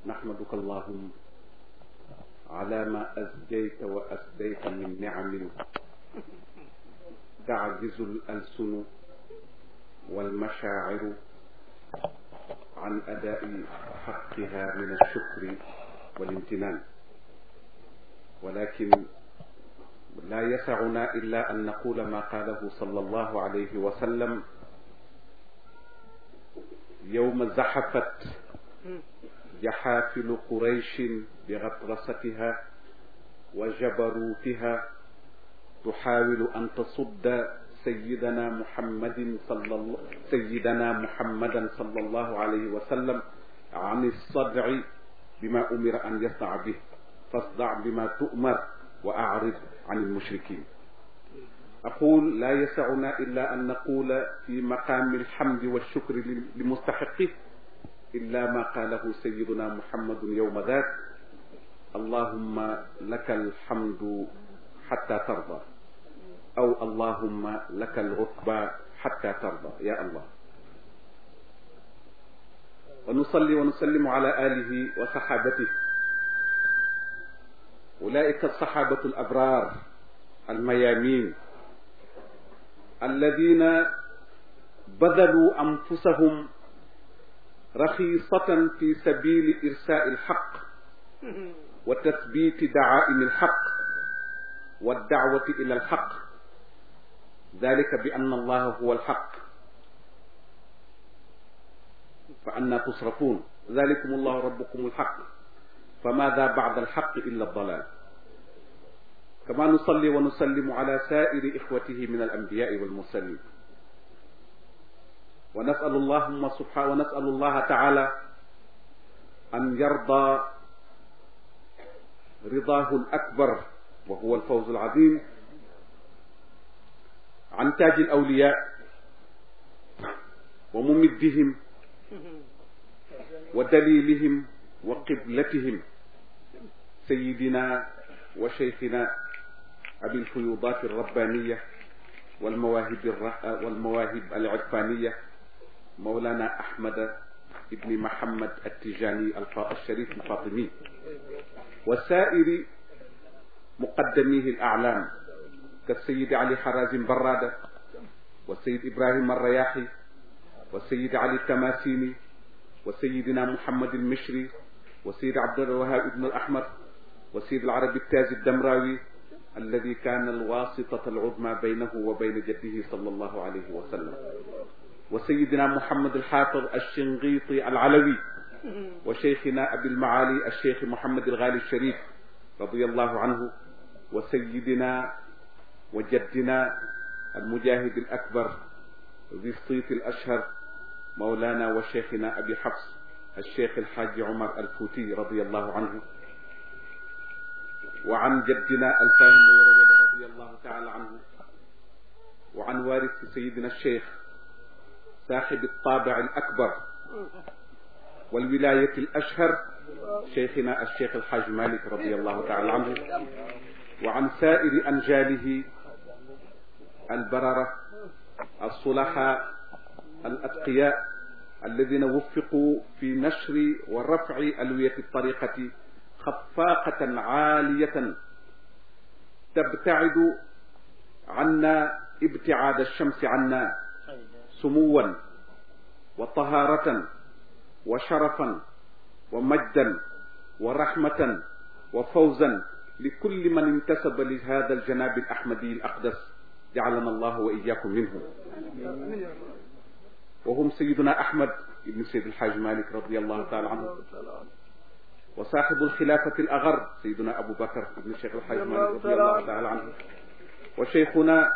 نحمدك اللهم على ما أزجيت وأسديت من نعم تعجز الألسن والمشاعر عن أداء حقها من الشكر والامتنان ولكن لا يسعنا إلا أن نقول ما قاله صلى الله عليه وسلم يوم زحفت جحافل قريش بغطرستها وجبروتها تحاول أن تصد سيدنا محمد صلى الله سيدنا محمدا صلى الله عليه وسلم عن الصدع بما أمر أن يصدع به فاصدع بما تؤمر وأعرض عن المشركين أقول لا يسعنا إلا أن نقول في مقام الحمد والشكر لمستحقه إلا ما قاله سيدنا محمد يوم ذاك اللهم لك الحمد حتى ترضى أو اللهم لك العتبى حتى ترضى يا الله ونصلي ونسلم على آله وصحابته أولئك الصحابة الأبرار الميامين الذين بذلوا أنفسهم رخيصة في سبيل إرساء الحق وتثبيت دعائم الحق والدعوة إلى الحق ذلك بأن الله هو الحق فأنا تصرفون ذلكم الله ربكم الحق فماذا بعد الحق إلا الضلال كما نصلي ونسلم على سائر إخوته من الأنبياء والمرسلين ونسأل اللهم سبحانه ونسأل الله تعالى أن يرضى رضاه الأكبر وهو الفوز العظيم عن تاج الأولياء وممدهم ودليلهم وقبلتهم سيدنا وشيخنا أبي الفيوضات الربانية والمواهب الر... والمواهب العرفانية مولانا أحمد ابن محمد التجاني الشريف الفاطمي وسائر مقدميه الأعلام كالسيد علي حرازم برادة والسيد إبراهيم الرياحي والسيد علي التماسيني وسيدنا محمد المشري وسيد عبد الوهاب ابن الأحمر وسيد العربي التاج الدمراوي الذي كان الواسطة العظمى بينه وبين جده صلى الله عليه وسلم وسيدنا محمد الحافظ الشنقيطي العلوي وشيخنا أبي المعالي الشيخ محمد الغالي الشريف رضي الله عنه وسيدنا وجدنا المجاهد الأكبر ذي الصيت الأشهر مولانا وشيخنا أبي حفص الشيخ الحاج عمر الفوتي رضي الله عنه وعن جدنا الفاهم رضي الله تعالى عنه وعن وارث سيدنا الشيخ صاحب الطابع الأكبر والولاية الأشهر شيخنا الشيخ الحاج مالك رضي الله تعالى عنه وعن سائر أنجاله البررة الصلحاء الأتقياء الذين وفقوا في نشر ورفع ألوية الطريقة خفاقة عالية تبتعد عنا ابتعاد الشمس عنا سموا وطهارة وشرفا ومجدا ورحمة وفوزا لكل من انتسب لهذا الجناب الأحمدي الأقدس جعلنا الله وإياكم منهم وهم سيدنا أحمد بن سيد الحاج مالك رضي الله تعالى عنه وصاحب الخلافة الأغر سيدنا أبو بكر بن الشيخ الحاج مالك رضي الله تعالى عنه وشيخنا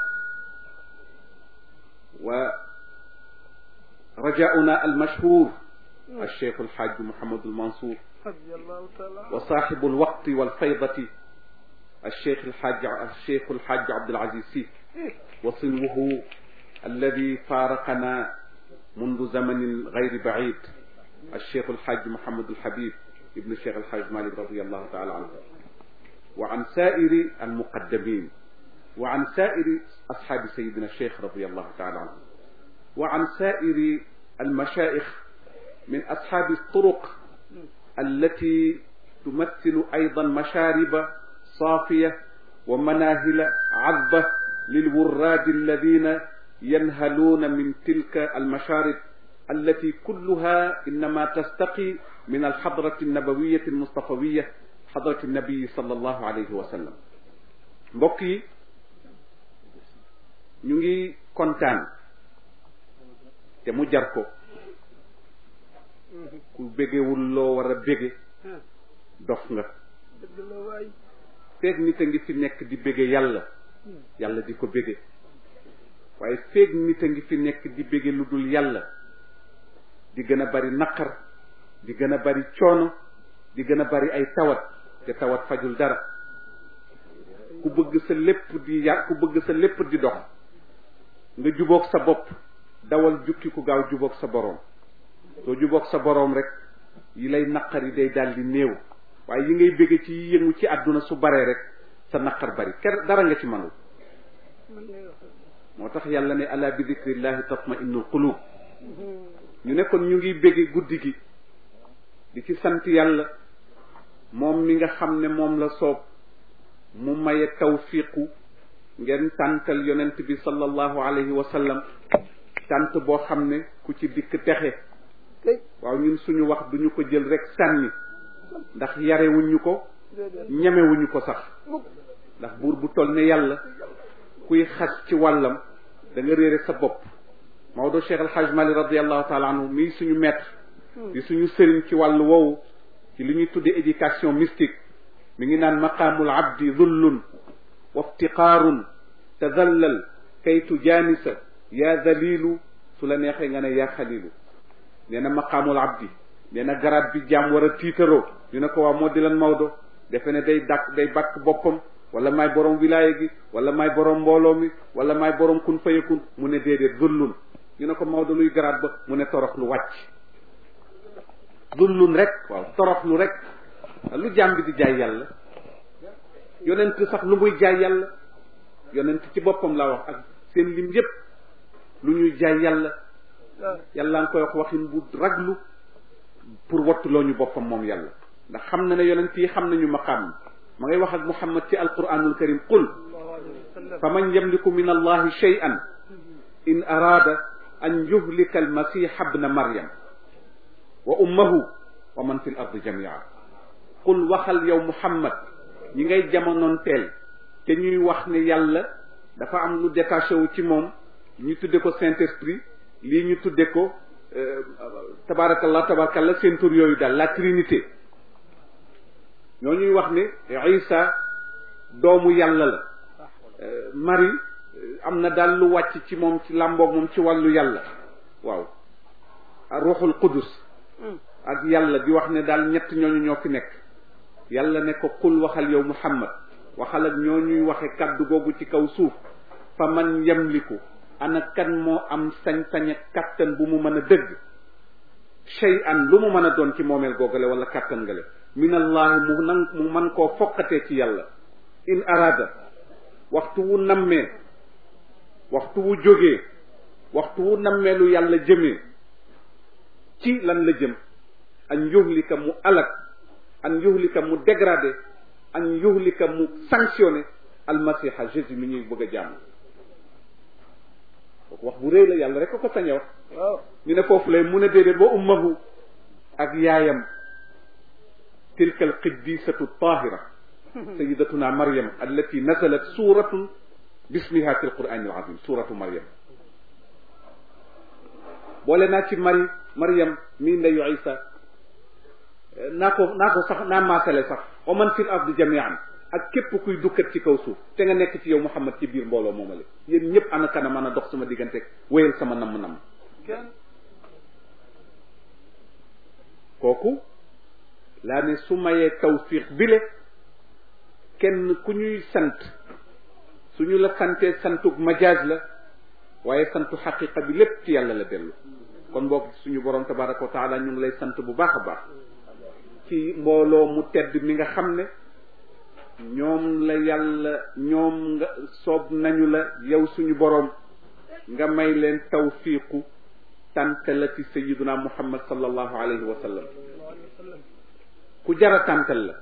ورجاؤنا المشهور الشيخ الحاج محمد المنصور وصاحب الوقت والفيضة الشيخ الحاج الشيخ الحاج عبد العزيز سيف وصنوه الذي فارقنا منذ زمن غير بعيد الشيخ الحاج محمد الحبيب ابن الشيخ الحاج مالك رضي الله تعالى عنه وعن سائر المقدمين وعن سائر أصحاب سيدنا الشيخ رضي الله تعالى عنه وعن سائر المشايخ من أصحاب الطرق التي تمثل أيضا مشارب صافية ومناهل عذبة للوراد الذين ينهلون من تلك المشارب التي كلها إنما تستقي من الحضرة النبوية المصطفوية حضرة النبي صلى الله عليه وسلم mbokk yi ñu ngi kontaan te mu jar ko ku bégewul loo war a bége dof nga feeg nit a ngi fi nekk di bége yàlla yàlla di ko bége waaye feeg nit a ngi fi nekk di bége lu dul yàlla di gën a bari naqar di gën a bari coono di gën a bari ay tawat te tawat fajul dara ku bëgg sa lépp di yar ku bëgg sa lépp di dox nga jubóog sa bopp dawal jukki ku gaaw jubóog sa boroom soo jubóog sa boroom rek yi lay naqar yi day daldi néew waaye yi ngay bëgg ci yëngu ci àdduna su baree rek sa naqar bari ker dara nga ci manul moo tax yàlla ne ala bi dikrillahi tatma innul qulub ñu ne kon ñu ngi bëgge guddi gi di ci sant yàlla moom mi nga xam ne moom la soob mu maye tawfiqu ngeen tàntal yonent bi sallallahu alayhi wa sallam tànt boo xam ne ku ci dikk texe waaw ñun suñu wax duñu ko jël rek sànni ndax yarewuñu ko ñemewuñu ko sax ndax buur bu toll ne yàlla kuy xas ci wàllam da nga réere sa bopp Maodo Cheikh El Hadj Mali radiallahu taala anhu mii suñu maître di suñu sëriñ ci wàllu woowu ci li ñuy tuddee éducation mystique mi ngi naan maqaamul abdi dhullun wa iftiqaarun tadallal kaytu jaanisa yaa dalilu su la neexee nga ne yaa xalilu nee na maqaamul abdi nee na garab bi jaam war a tiitaroo ñu ne ko waa moo di lan Maodo defe ne day dàkk day bàkk boppam wala maay borom wilaaya gi wala maay borom mbooloo mi wala maay borom kun fayakun mu ne déedéet dhullun ñu ne ko Maodo luy garaat ba mu ne torox lu wàcc dhullun rek waaw torox lu rek lu jaam bi di jaay yàlla yonent sax lu muy jaay yàlla yonent ci boppam laa wax ak seen lim yépp lu ñuy jaay yàlla yàlla nga koy wax waxin bu raglu pour wattuloo ñu boppam moom yàlla ndax xam na ne yonent yi xam nañu maqaam ma ngay wax ak muhammad ci alquranul karim qul fa man yamliku min allahi shay'an in araada an yuhlika almasiha ibna maryam wa ummahu wa man fi l ardi jamia qul waxal yow muhammad ñi ngay jamonoon teel te ñuy wax ne yàlla dafa am lu détaché wu ci moom ñu tudde ko saint esprit lii ñu tudde ko tabarakallah tabarakallah seen tur yooyu daal la trinité ñoo ñuy wax ne isa doomu yàlla la Marie am na daal lu wàcc ci moom ci làmboog moom ci wàllu yàlla waaw ruuxul qudus ak yàlla di wax ne daal ñett ñooñu ñoo fi nekk yàlla ne ko qul waxal yow muhammad waxal ak ñoo ñuy waxe kaddu googu ci kaw suuf fa man yamliku ana kan moo am sañ-sañ ak kattan bu mu mën a dëgg shay'an lu mu mën a doon ci moomeel googale wala kattan ngale min allahi mu nan mu man koo foqatee ci yàlla in arada waxtu wu nammee waxtu wu jógee waxtu wu nammee lu yàlla jëmee ci lan la jëm an yuhlika mu alak an yuhlika mu dégradé an yuhlika mu sanctionné almasiha jésus mi ñuy bëgg a jàmm kooku wax bu réy la yàlla rek ko ko sañe wax ñu ne foofu lay mu ne déedéet wa ummahu ak yaayam tilka alqiddisatu tahira sayidatuna maryam allati nazalat suratun bismiha fi alqurani alazim suratu maryam boole naa ci mari maryam mii ndeyu isa naa ko naa ko sax naa maasale sax wa man fil ardi jamian ak képp kuy dukkat ci kaw suuf te nga nekk ci yow muhammad ci biir mbooloo moomale yéen ñëpp ana kana mën a dox sama diggante wéyal sama namm-namm kooku laa ne su mayee tawfiq bile kenn ku ñuy sant suñu la santee santug majaaz la waaye santu xaqiqa bi lépp ci yàlla la dellu kon boog suñu borom tabaraka wa taala ñu ngi lay sant bu baax a baax ci mbooloo mu tedd mi nga xam ne ñoom la yàlla ñoom nga soob nañu la yow suñu borom nga may leen tawfiqu tante la ci sayiduna muhammad sallallahu alayhi wa sallam ku jara tàntal la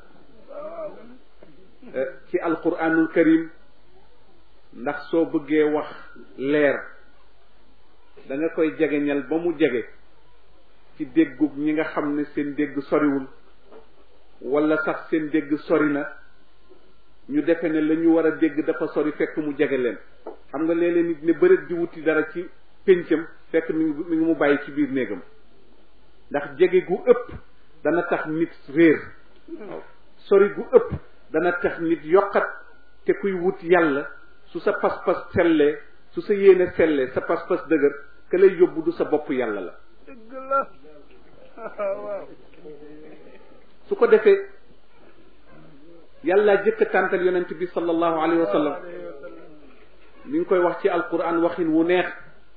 ci alquranul karim ndax soo bëggee wax leer da nga koy jegeñal ba mu jege ci déggug ñi nga xam ne seen dégg soriwul wala sax seen dégg sori na ñu defe ne la ñu war a dégg dafa sori fekk mu jege leen xam nga léeg-léeg nit ne bëreet di wuti dara ci péncam fekk mi ngi mi ngi mu bàyyi ci biir néegam ndax jege gu ëpp dana tax nit réer waaw sori gu ëpp dana tax nit yokkat te kuy wut yàlla su sa pas-pas sellee su sa yéene sellee sa pas-pas dëgër ka lay yóbbu du sa bopp yàlla la dëgg la waaw su ko defee yàlla jëkk tàntal yonent bi sallallahu alayhi wa sallam mi ngi koy wax ci alquran waxin wu neex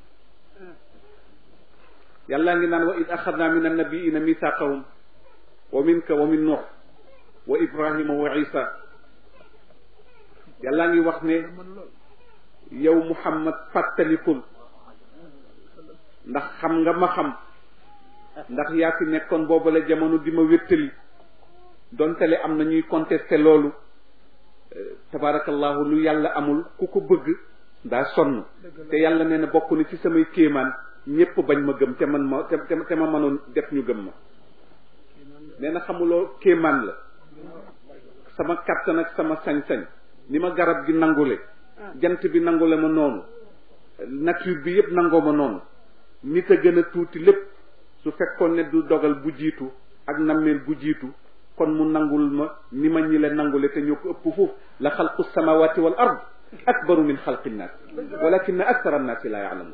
yàlla ngi naan wa id axadna min annabiina mithaqahum wa minka wa min nuux wa ibrahima wa isa yàlla ngi wax ne yow muhammad fàttalikul ndax xam nga ma xam ndax yaa fi nekkoon booba la jamono di ma wéttali dontale am na ñuy contesté loolu tabarakallahu lu yàlla amul ku ko bëgg daa sonn te yàlla nee na bokk na ci samay kéemaan ñépp bañ ma gëm te man ma te te ma mënoon def ñu gëm ma nee na xamuloo kéemaan la sama kàttan ak sama sañ-sañ ni ma garab gi nangule jant bi nangule ma noonu nature bi yépp nangoo ma noonu nit a gën a tuuti lépp su fekkoon ne du dogal bu jiitu ak nammeel bu jiitu kon mu nangul ma ni ma ñi le nangule te ñoo ko ëpp foofu la xalqu samawati wal ard akbaru min xalqi nnaas walakin akthara nnaasi la yaalamun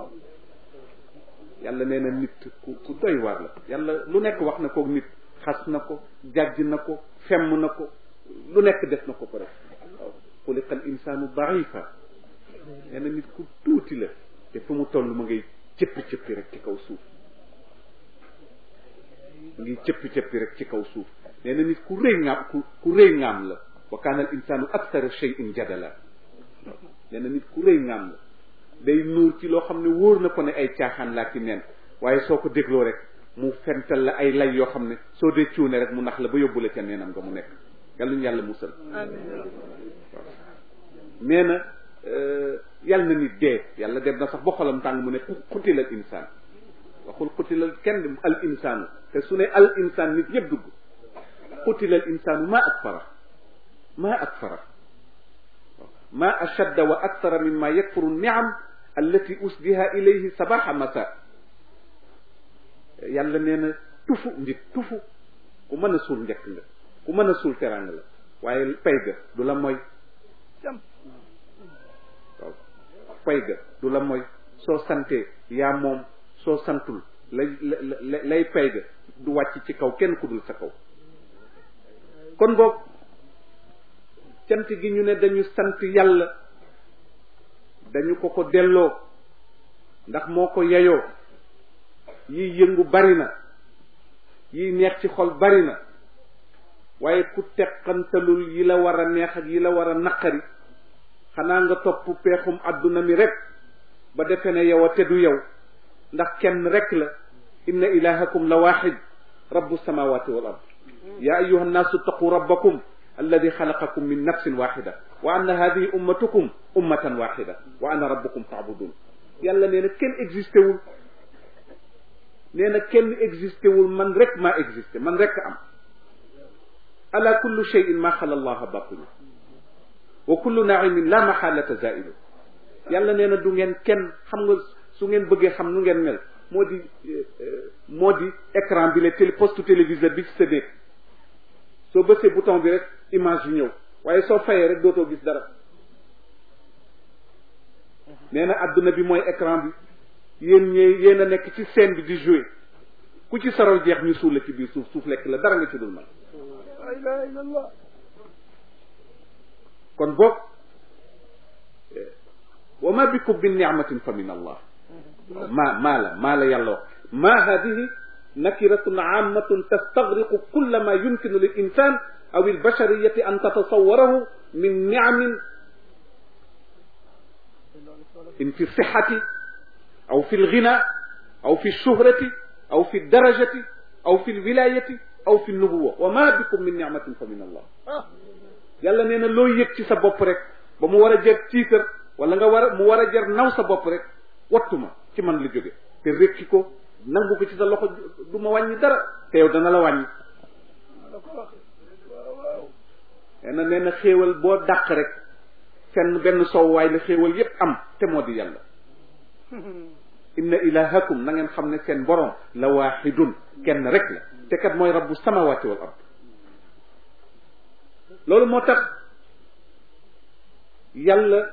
yàlla nee na nit ku ku doy waar la yàlla lu nekk wax na ko nit xas na ko jàjj na ko femm na ko lu nekk def na ko ko rek waaw xuliqa al insaanu daifa nee na nit ku tuuti la te fu mu toll ma ngay cëppi cëppi rek ci kaw suuf ma ngi cëppi cëppi rek ci kaw suuf nee na nit ku rëy ngaam ku ku rëy ngaam la wa kaana al insaanu akthara shay'in jadala nee na nit ku rëy ngaam la day nuur ci loo xam ne wóor na ko ne ay caaxaan laa ci neen waaye soo ko dégloo rek mu fental la ay lay yoo xam ne soo dee cuune rek mu nax la ba yóbbu la ca neenam nga mu nekk yàlla ñu yàlla musal nee na yàlla na nit dee yàlla dem na sax ba xolam tàng mu ne xutilal insaan waxul xutilal kenn al insaanu te su ne al insaan nit yëpp dugg xutilal insaanu maa akfara maa akfara maa ashadda wa akthara mimma yakfuru niam allati usdiha ilayhi sabaxa masa yàlla nee na tufu nit tufu ku mën a suul njëkk nga ku mën a suul terang la waaye pay ga du la mooy waaw pay ga du la mooy soo santee yaa moom soo santul lay lay pay ga du wàcc ci kaw kenn ku dul sa kaw kon boog cant gi ñu ne dañu sant yàlla dañu ko ko delloo ndax moo ko yeyoo yiy yëngu bari na yiy neex ci xol bari na waaye ku teqantalul yi la war a neex ak yi la war a naqari xanaa nga topp peexum àdduna mi rek ba defe ne yow a te du yow ndax kenn rek la inna ilahakum la waxid rabbu samawati wal ard ya ayuha nnaasu taqu rabbakum alladi xalaqakum min nafsin waxida wa anna hadihi ummatukum ummatan waxida wa ana rabbukum faabudun yàlla nee na kenn existé wul nee na kenn existé wul man rek maa existé man rek am ala kullu cheyin ma xala allaha batilu wa kullu naimin la maxalata zailu yàlla nee na du ngeen kenn xam nga su ngeen bëggee xam nu ngeen mel moo di moo di écran bi la télé poste téléviseur bi ci sa néeg soo bësee bouton bi rek image yi ñëw waaye soo fayee rek dootoo gis dara nee na adduna bi mooy écran bi yéen ñee yéen a nekk ci scène bi di jouer ku ci saral jeex ñu suul la ci biir suuf suuf lekk la dara nga ci dul man la ilaha illallah kon boog wa ma bikum min ni'matin fa min allah ma maa la maa la yàlla wax ma hadihi nakiratun ammatun tastagriqu kulla ma yumkinu lil insan aw al bashariyati an tatasawwarahu min ni'amin in fi sihhati aw fi al ghina aw fi shuhrati aw fi darajati aw fi al wilayati aw fi nubuwa wa ma bikum min ni'matin fa min allah yàlla nee na loo yëg ci sa bopp rek ba mu war a jar tiitar wala nga war a mu war a jar naw sa bopp rek wattu ma ci man la jóge te rékki ko nangu ko ci sa loxo du ma wàññi dara te yow dana la wàññi nee na nee na xéewal boo dàq rek fenn benn sowwaay la xéewal yépp am te moo di yàlla inna ilahakum na ngeen xam ne seen borom la waaxidun kenn rek la te kat mooy rabbu samawati wal ard loolu moo tax yàlla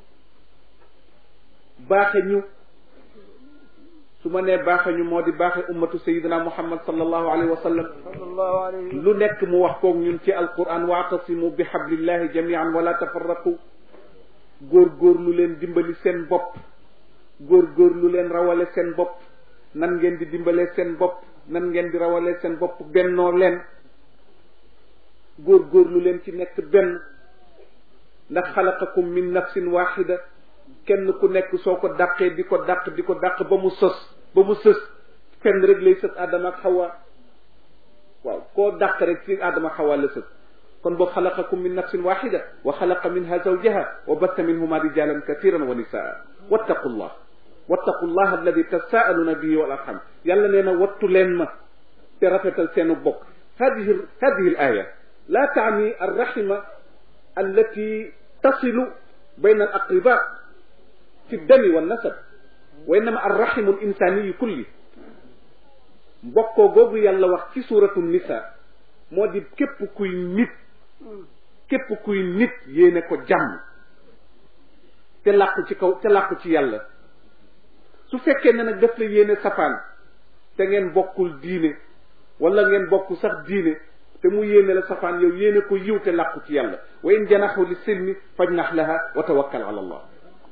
baaxe ñu su ma nee baaxe ñu moo di baaxe ummatu sayidina muhammad sallallahu alayhi wa sallam sallallahu alayhi lu nekk mu wax koog ñun ci alquran waatasimu bi hablillahi jamian wala tafarraqu góor góor lu leen dimbali seen bopp góor góor lu leen rawale seen bopp nan ngeen di dimbalee seen bopp nan ngeen di rawale seen bopp bennoo leen góor góor lu leen ci nekk benn ndax xalaqakum min nafsin waxida kenn ku nekk soo ko dàqee di ko dàq di ko dàq ba mu sos ba mu sës fenn rek lay sës Adama ak Hawa waaw koo dàq rek ci Adama ak Hawa la sës kon boo xalaqakum min nafsin waxida wa xalaqa minha zawjaha wa batta minhuma rijalan kathiran wa nisaa wattaqu llah wattaqu llah alladi tasaaluna bihi wal arham yàlla nee na wattu leen ma te rafetal seenu bokk hadihi hadihi al aya la taani arrahima allati tasilu bayna al aqriba fi dami wa nasab wa innama arrahimu al insaniyu kulli mbokkoo googu yàlla wax ci suratu nisa moo di képp kuy nit képp kuy nit yéene ko jàmm te làqu ci kaw te làqu ci yàlla su fekkee ne nag daf la yéene safaan te ngeen bokkul diine wala ngeen bokk sax diine te mu yéene la safaan yow yéene ko yiw te làqu ci yàlla wa in janaxu li silmi fajnax laha wa tawakkal ala allah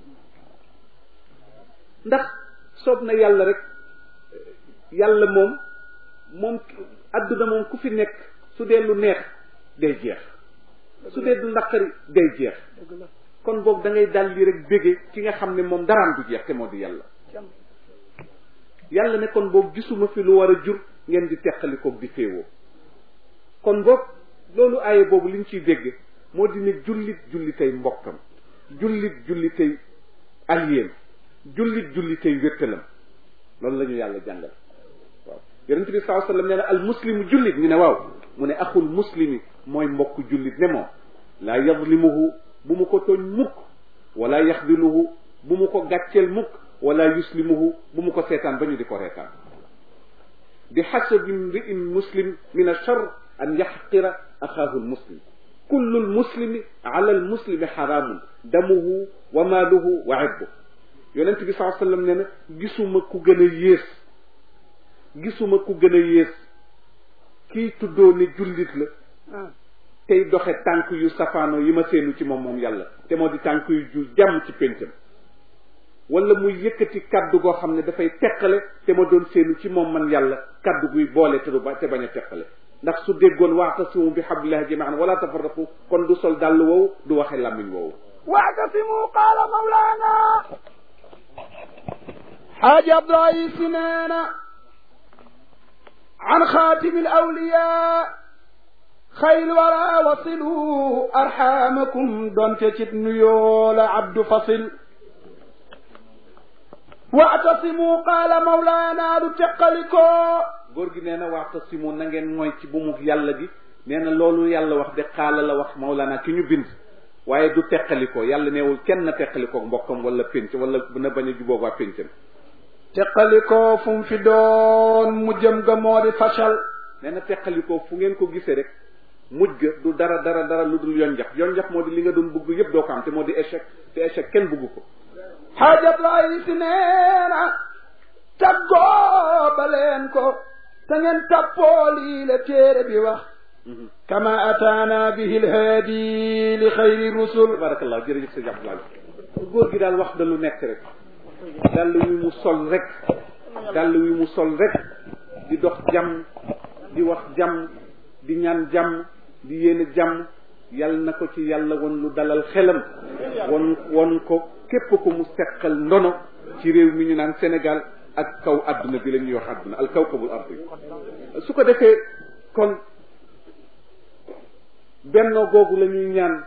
ndax soob na yàlla rek yàlla moom moom adduna moom ku fi nekk su dee lu neex day jeex su dee du naqari day jeex kon boog da ngay dal li rek bége ki nga xam ne moom daraan du jeex te moo di yàlla yàlla ne kon boog gisuma fi lu war a jur ngeen di teqalikoog di féewoo kon boog loolu aaye boobu liñ ciy dégg moo di ne jullit jullitay mbokkam jullit jullitay aliyéem jullit jullitay wéttalam loolu la ñu yàlla jàngal waaw yonente bi saa sallam nee na al muslimu jullit ñu ne waaw mu ne axul muslimi mooy mbokk jullit ne moom laa yadlimuhu bu mu ko tooñ mukk wala yaxdiluhu bu mu ko gàcceel mukk wala yuslimuhu bu mu ko seetaan ba ñu di ko reetaan bi xasabi mriin muslim min achar an yaxqira axaahu lmuslim kullu lmuslimi ala lmuslimi xaraamun damuhu wa maaluhu wa irduhu yonent bi saa sallam nee na gisuma ku gën a yées gisuma ku gën a yées kii tuddoo ne jullit la tey doxe tànk yu safaano yi ma seenu ci moom moom yàlla te moo di tànk yu ju jàmm ci péncam wala muy yëkkati kaddu goo xam ne dafay teqale te ma doon seenu ci moom man yàlla kaddu guy boole te du ba te bañ a teqale ndax su déggoon waatasimu bi hablillahi jamian wala tafarraqu kon du sol dàll woowu du waxe làmmiñ woowu واعتصموا قال مولانا حاج عبد الرئيس نانا عن خاتم الأولياء خير الورى وصلوا أرحامكم دون تشت نيول عبد فصل واعتصموا قال مولانا لتقلكو góor gi nee na waatasimu na ngeen mooy ci bu mu yàlla gi nee na loolu yàlla wax de xaala la wax Mawlana ki ñu bind waaye du teqalikoo yàlla neewul kenn na teqalikoo mbokkam wala pénc wala na bañ a jubóog waa péncam teqalikoo fu mu fi doon mu jëm ga moo di fashal nee na teqalikoo fu ngeen ko gisee rek mujj ga du dara dara dara lu dul yonjax yonjax moo di li nga doon bugg yëpp doo ko am te moo di échec te échec kenn bugg ko xaajab lay si neena taggoo ba leen ko te ngeen tappoo lii la téere bi wax kama ataana bihi lhaadi li xayri rusul tabarakallah jërëjëf sa jàpp laal góor gi daal wax da lu nekk rek dàll wi mu sol rek dàll wi mu sol rek di dox jàmm di wax jàmm di ñaan jàmm di yéene jàmm yal na ko ci yàlla won lu dalal xelam won won ko képp ko mu seqal ndono ci réew mi ñu naan Sénégal ak kaw adduna bi la ñuy wax adduna al kawkabul ardi su ko defee kon bennoo googu la ñuy ñaan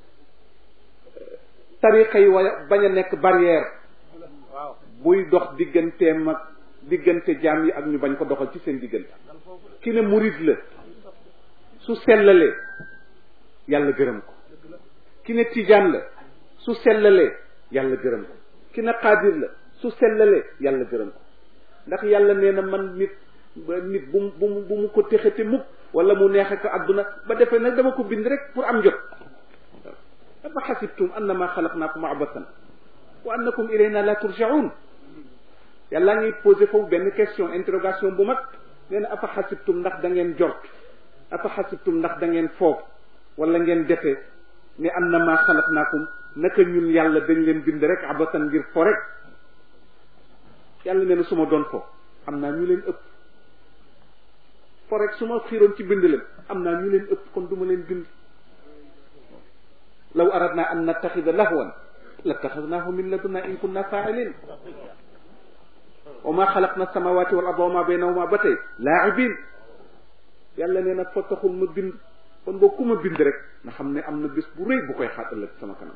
tariqa yi waya bañ a nekk barrière buy dox digganteem ak diggante jaam yi ak ñu bañ ko doxal ci seen diggante ki ne murid la su sellalee yàlla gërëm ko ki ne tijaan la su sellalee yàlla gërëm ko ki ne xaadir la su sellalee yàlla gërëm ko ndax yàlla nee na man nit ba nit bu mu bu mu bu mu ko texete mukk wala mu neexe ko àdduna ba defee nag dama ko bind rek pour am jot afa xasibtum annama xalaqnaakum abathan wa annakum ilayna la turjaun yàlla ngi posé foofu benn question interrogation bu mag nee na afa xasibtum ndax da ngeen jort afa xasibtum ndax da ngeen foog wala ngeen defee ne annama xalaqnaakum naka ñun yàlla dañ leen bind rek abathan ngir fo rek yàlla nee na su ma doon fo am naa ñu leen ëpp fo rek su ma xiiroon ci bind leen am naa ñu leen ëpp kon du ma leen bind law aradna an nattaxida lahwan lattaxadnaahu min ladunna in kunna faailin wa ma xalaqna samawati wal arda wa ma baynahuma ba tey laa'ibin yàlla nee na fo taxul ma bind kon boo ku ma bind rek nga xam ne am na bés bu rëy bu koy xaar ëllëg sama kanam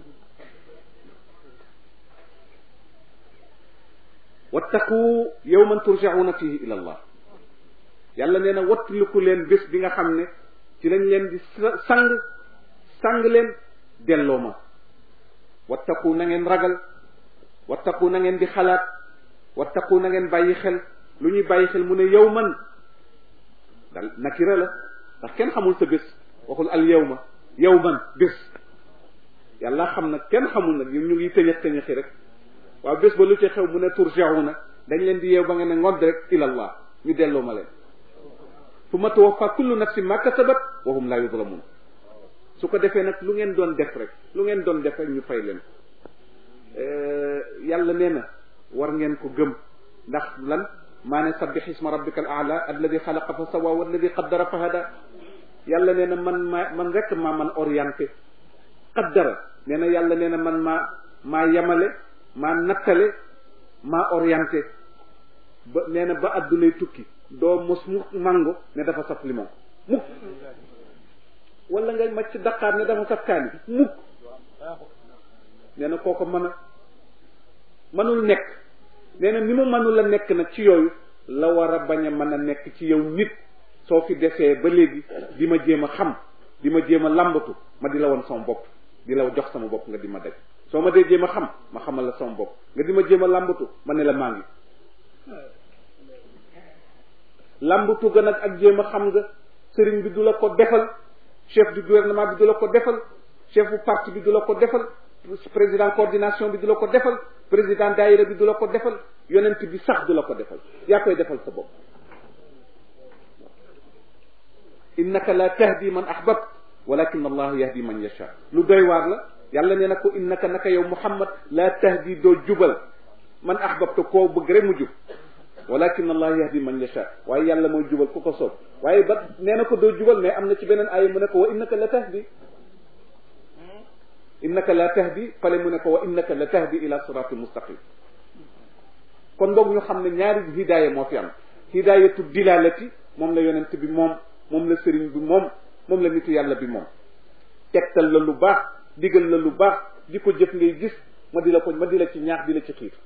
wattaqu yawman turjauna fihi ila allah yàlla nee na wattaliku leen bés bi nga xam ne ci lañ leen di sang sang leen delloo ma wattaqu na ngeen ragal wattaqu na ngeen di xalaat wattaqu na ngeen bàyyi xel lu ñuy bàyyi xel mu ne yawman dal nakira la ndax kenn xamul sa bés waxul al yawma yawman bés yàlla xam nag kenn xamul nag ñu ngi tëñëx tëñëxi rek waaw bés ba lu ci xew mu ne turjauna dañ leen di yeew ba nga ne ngodd rek ilallah ñu delloo ma leen fu ma tuwaffa kullu nafsin ma kasabat wa hum la yuzlamun su ko defee nag lu ngeen doon def rek lu ngeen doon def rek ñu fay leen yàlla nee na war ngeen ko gëm ndax lan maa ne sabbih isma rabbika al aala alladi xalaqa fa sawa walladi qaddara fa hada yàlla nee na man maa man rek maa man orienté qaddara nee na yàlla nee na man maa maa yemale maa nattale maa orienté ba nee na ba addunay tukki doo mos mu mango ne dafa saf limon mukk wala nga macc daqaar ne dafa saf kaani mukk nee na kooko mën a mënul nekk nee na ni mu mënul a nekk nag ci yooyu la war a bañ a mën a nekk ci yow nit soo fi desee ba léegi di ma jéem a xam di ma jéem a làmbatu ma di la woon sama bopp di la jox sama bopp nga di ma daj soo ma dee jéem a xam ma xamal la sama bopp nga di ma jéem a làmbatu ma ne la maa ngi làmbatu ga nag ak jéem a xam nga sëriñ bi du la ko defal chef du gouvernement bi du la ko defal chef bu parti bi du la ko defal président coordination bi du la ko defal président daayira bi du la ko defal yonent bi sax du la ko defal yaa koy defal sa bopp innaka la tahdi man ahbabt walakin allah yahdi man yasha lu doy waar la yàlla nee na ko innaka naka yow muhammad la tahdi doo jubal man ahbabta koo bëgg rek mu jub walakin allah yahdi man yasha waaye yàlla mooy jubal ku ko soob waaye ba nee na ko doo jubal mais am na ci beneen aaya mu ne ko wa innaka la tahdi innaka la tahdi fale mu ne ko wa innaka la tahdi ila siratin mustaqim kon boog ñu xam ne ñaari hidaaya moo fi am hidaayatu dilalati moom la yonent bi moom moom la sëriñ bi moom moom la nitu yàlla bi moom tegtal la lu baax digal la lu baax di ko jëf ngay gis ma di la ko ma di la ci ñaax di la ci xiir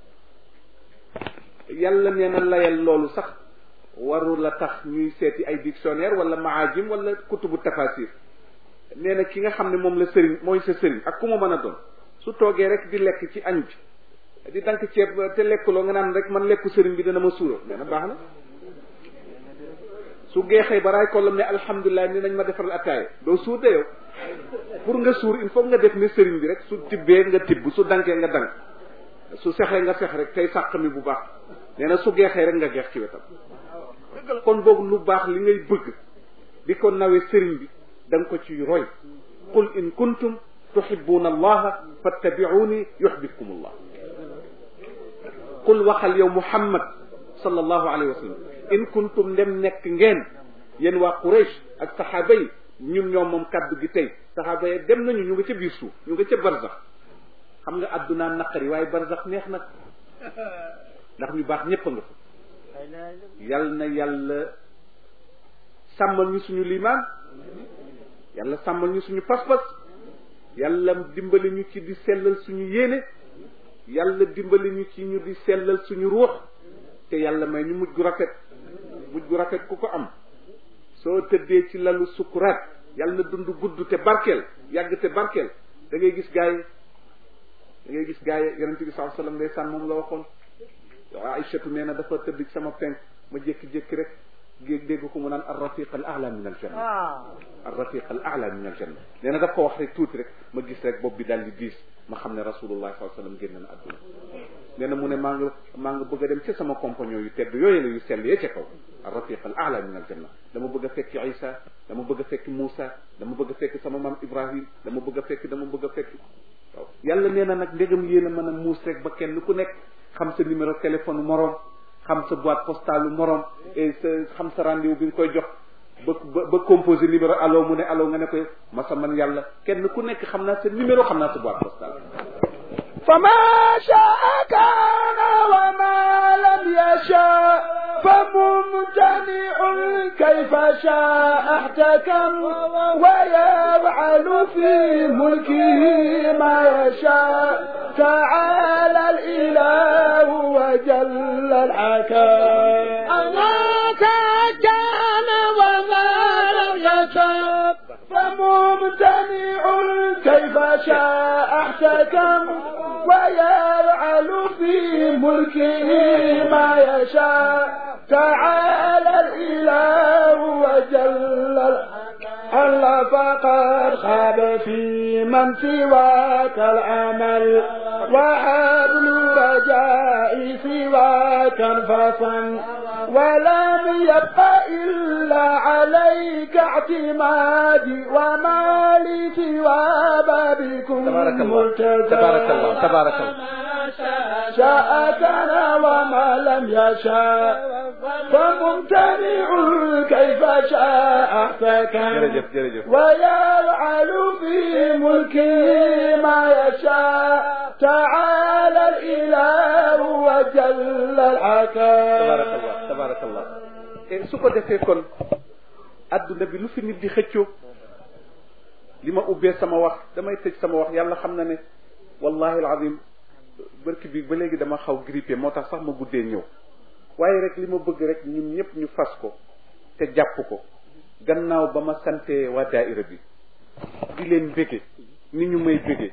yàlla nee na layal loolu sax waru la tax ñuy seeti ay dictionnaire wala maajim wala kutubu tafasir nee na ki nga xam ne moom la sëriñ mooy sa sëriñ ak ku ma mën a doon su toogee rek di lekk ci añ bi di dank ceeb te lekkuloo nga naan rek man lekku sëriñ bi dana ma suura nee na baax na su geexee ba raay kollam ne alhamdulilah ni nañ ma defaral attaaya doo suur de yow pour nga suur il faut nga def ni sëriñ bi rek su tibbee nga tibb su dankee nga dank su sexee nga sex rek tey sàq mi bu baax nee na su geexee rek nga geex ci wetam kon boog lu baax li ngay bëgg di ko nawee sëriñ bi da nga ko ci roy qul in kuntum tuhibbuna allaha fattabi'uni yuhbibkum allah qul waxal yow muhammad sallallahu alayhi wa sallam in kuntum ndem nekk ngeen yéen waa Quraysh ak saxaaba yi ñun ñoom moom kaddu gi tey saxaaba yi dem nañu ñu nga ca biir suuf ñu nga ca barzax xam nga addunaa naqari waaye barzax neex na ndax ñu baax ñépp a nga fa yal na yàlla sàmmal ñu suñu limaan yàlla sàmmal ñu suñu pas-pas yàlla dimbali ñu ci di sellal suñu yéene yàlla dimbali ñu ci ñu di sellal suñu ruux te yàlla may ñu mujj gu rafet mujj gu rafet ku ko am soo tëddee ci lalu sukuraat yàlla na dund gudd te barkeel yàgg te barkeel da ngay gis gaay da ngay gis gaay yonent bi sallallahu alayhi wasallam ndeysaan moom la waxoon Aïchatu nee na dafa tëdd ci sama penk ma jékki-jékki rek géeg dégg ko mu naan ar rafiq al a'la min al janna ar rafiq al a'la min al janna nee na daf ko wax rek tuuti rek ma gis rek bopp bi daal di diis ma xam ne rasulullah sallallahu alayhi wasallam génn na àdduna nee na mu ne maa nga maa nga bëgg a dem ca sama compagnon yu tedd yooyu la yu sell yee ca kaw ar rafiq al a'la min al janna dama bëgg a fekk Isa dama bëgg a fekk Moussa dama bëgg a fekk sama maam Ibrahim dama bëgg a fekk dama bëgg a fekk waaw yàlla nee na nag ndegam yéen a mën a muus rek ba kenn ku nekk xam sa numéro téléphone moroom xam sa boîte postale moroom et sa xam sa rendez-vous bi nga koy jox ba ba ba composé numéro allo mu ne allo nga ne koy masa man yàlla kenn ku nekk xam naa sa numéro xam naa sa boîte postale فما شاء كان وما لم يشاء فممتنع كيف شاء احتكم ويفعل في ملكه ما يشاء تعالى الإله وجل الحكم الله كان وما لم يشاء فممتنع كيف شاء احتكم ويفعل في ملكه ما يشاء تعالى الإله وجل الله فقد خاب في من سواك العمل وحبل رجاء سواك انفصل ولم يبق إلا عليك اعتمادي وما لي سوى بابكم تبارك الله تبارك الله تبارك الله شاء كان وما لم يشاء فممتنع كيف شاء احتكم jërëjëf jërëjëf ويفعل في ملكه ما يشاء تعالى الإله وجل الحكم tabarakallah tabarakallah te su ko defee kon adduna bi lu fi nit di xëccoo li ma ubbee sama wax damay tëj sama wax yàlla xam na ne wallahi alazim barki bi ba léegi dama xaw grippé moo tax sax ma guddee ñëw waaye rek li ma bëgg rek ñun ñëpp ñu fas ko te jàpp ko gannaaw ba ma sante waa daaira bi di leen bége ni ñu may bége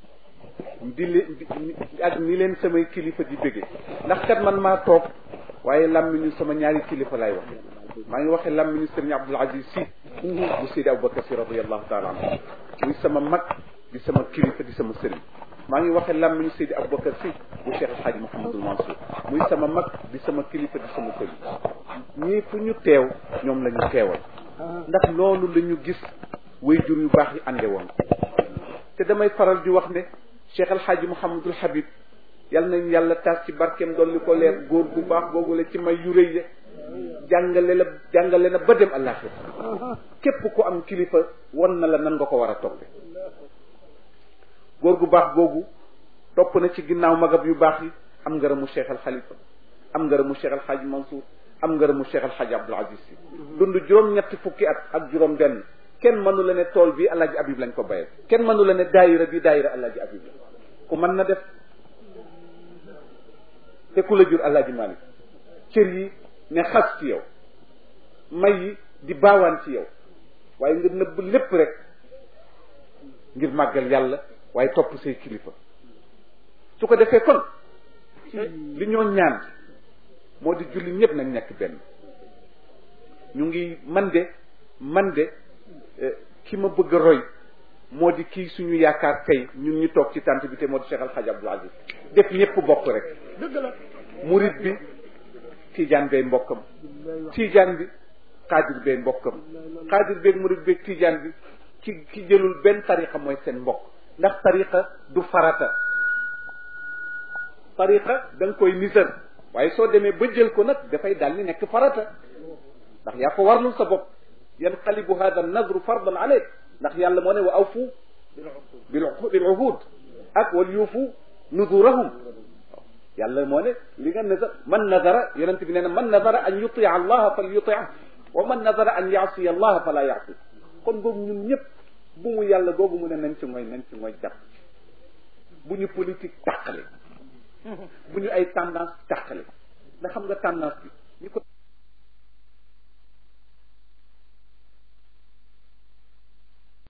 di leen ak ni leen samay kilifa di bége ndax kat man maa toog waaye làmmiñu sama ñaari kilifa laay wax maa ngi waxee làmmiñu sëriñ Abdul Aziz si bu Seydi Aboubacar si radiallahu taala anhu muy sama mag di sama kilifa di sama sëriñ maa ngi waxee làmmiñu Seydi Aboubacar si bu Cheikh El Hadj Mouhamadul Mansour muy sama mag di sama kilifa di sama sëriñ ñii fu ñu teew ñoom la ñu teewal ndax loolu la ñu gis wayjur yu baax yi ànde woon te damay faral di wax ne Cheikh El Hadj Mouhamadul Habib yal nañu yàlla taas ci barkeem dolli ko leer góor bu baax googu la ci may yu rëy ya jàngale la jàngale na ba dem àllaaxira képp ku am kilifa won na la nan nga ko war a toppe góor gu baax googu topp na ci ginnaaw magab yu baax yi am ngërëmu Cheikh Al Khalifa am ngërëmu Cheikh Al Hadj Mansour am ngërëmu Cheikh Al Hadj Abdoul Aziz si dund juróom-ñetti fukki at ak juróom benn kenn mënu la ne tool bi Alaaji Abib lañ ko bayal kenn mënu la ne daayira bi daayira Alaaji Abib la ku mën na def te ku la jur Alaaji Malik cër yi ne xas ci yow may yi di baawaan ci yow waaye nga nëbb lépp rek ngir màggal yàlla waaye topp say kilifa su ko defee kon li ñoo ñaan moo di julli ñëpp nañ nekk benn ñu ngi man de man de ki ma bëgg a roy moo di kii suñu yaakaar tey ñun ñu toog ci tànt bi te moo di Cheikh Al Hadj Abdoul Aziz def ñëpp bokk rek dëgg la murit bi tiijaan bay mbokkam tiijaan bi xaadir bay mbokkam xaadir beeg murit beeg tiijaan bi ki ki jëlul benn tariqa mooy seen mbokk ndax tariqa du farata tariqa da nga koy nisar waaye soo demee ba jël ko nag dafay daal di nekk farata ndax yaa ko warlul sa bopp yanqalibu hada nadru fardan aleyk ndax yàlla moo ne wa awfu bil bil uhud ak wal yuufu nudurahum yàlla moo ne li nga nazar man nazara yonent bi nee na man nazara an yutia allaha fal yutia wa man nazara an yaasi allah fala yaasi kon boobu ñun ñëpp bu mu yàlla googu mu ne nañ ci mooy nañ ci mooy jàpp bu ñu politique tàqale bu ñu ay tendance tàqale ndax xam nga tendance bi ñu ko